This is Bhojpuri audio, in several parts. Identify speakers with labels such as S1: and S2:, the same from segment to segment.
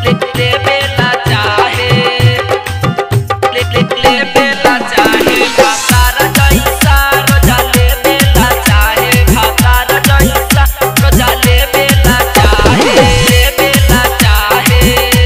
S1: ले बेला चाहे ले ले ले बेला चाहे भातार जैसा रोजा ले बेला चाहे भातार जैसा रोजा ले बेला चाहे ले बेला चाहे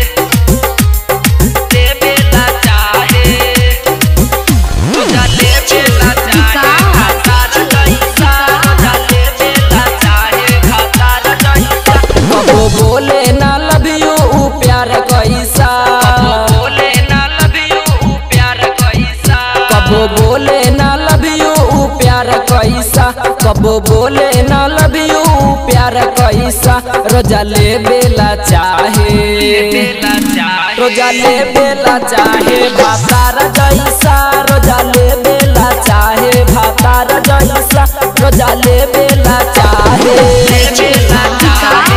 S1: ले बेला चाहे रोजा ले बेला चाहे भातार जैसा रोजा ले बेला चाहे भातार जैसा
S2: कबो बोले ना लव यू ऊ प्यार कैसा
S1: बोले ना लव यू प्यार कैसा
S2: कबो बोले ना लव यू ऊ प्यार कैसा कबो बोले ना लव यू प्यार कैसा रोजा ले बेला चाहे
S1: बेला चाहे
S2: रोजा ले बेला चाहे भातार जैसा रोजा ले बेला चाहे भातार जैसा रोजा ले बेला चाहे
S1: बेला चाहे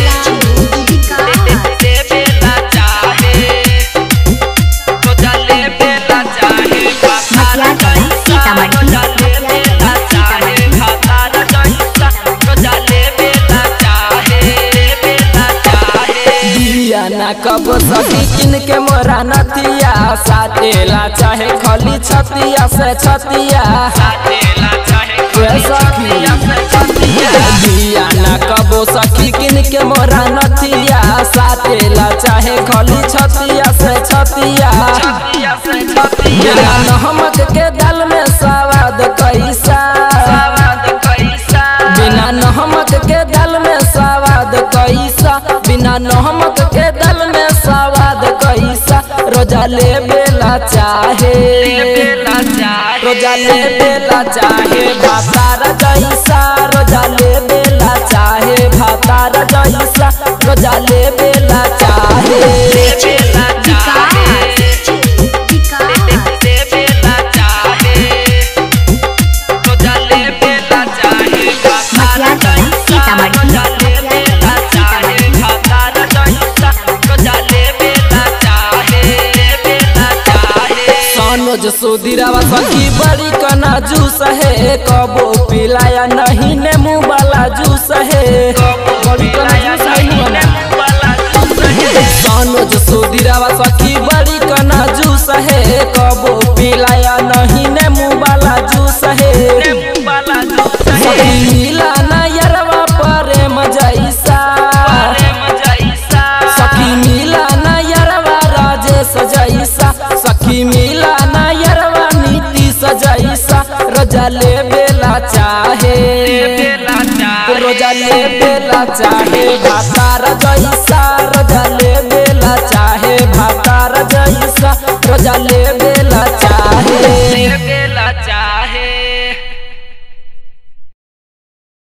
S1: ले बेला चाहे रोजा ले बेला चाहे भातार जैसा रोजा ले बेला चाहे भातार जैसा रोजा ले बेला चाहे बेला चाहे
S2: दिया ना कब सखी किन के मोरा नथिया साटेला चाहे खली छतिया से छतिया
S1: साथेला चाहे
S2: वे सखी दिया ना कबो सखी किन के मोरा नथिया साटेला चाहे खली छतिया से छतिया
S1: छतिया से छतिया
S2: बिना नमक के दाल में स्वाद कैसा
S1: सवाद कैसा
S2: बिना नमक के दाल में स्वाद कैसा बिना नमक के दाल में स्वाद कैसा रोजा ले बेला चाहे
S1: बेला चाहे
S2: रोजा ले बेला चाहे भातार जैसा रोजा ले बेला चाहे भातार जैसा रोजा ले बेला चाहे
S1: बेला चाहे ले बेला चाहे रोजा ले बेला चाहे भातार जैसा रोजा ले बेला चाहे भातार जैसा रोजा ले बेला चाहे बेला चाहे
S2: सनोज सुधीरावा सखी बड़ी कना जूस है कबो पिलाया नहीं नेमू वाला जूस है बड़ी कना जूस है नु वाला। सनोज सुधीरावा सखी बड़ी कना जूस है कबो पिलाया नहीं नेमू वाला जूस है सखी मिला ना यरवा प्रेम जैसा सखी मिला ना यरवा राजेश जैसा सखी मिला ना यरवा नीतीश जैसा रोजा ले बेला चाहे रोजा ले बेला चाहे भातार जैसा रोजा ले बेला चाहे भातार जैसा रोजा ले बेला चाहे
S1: चाहे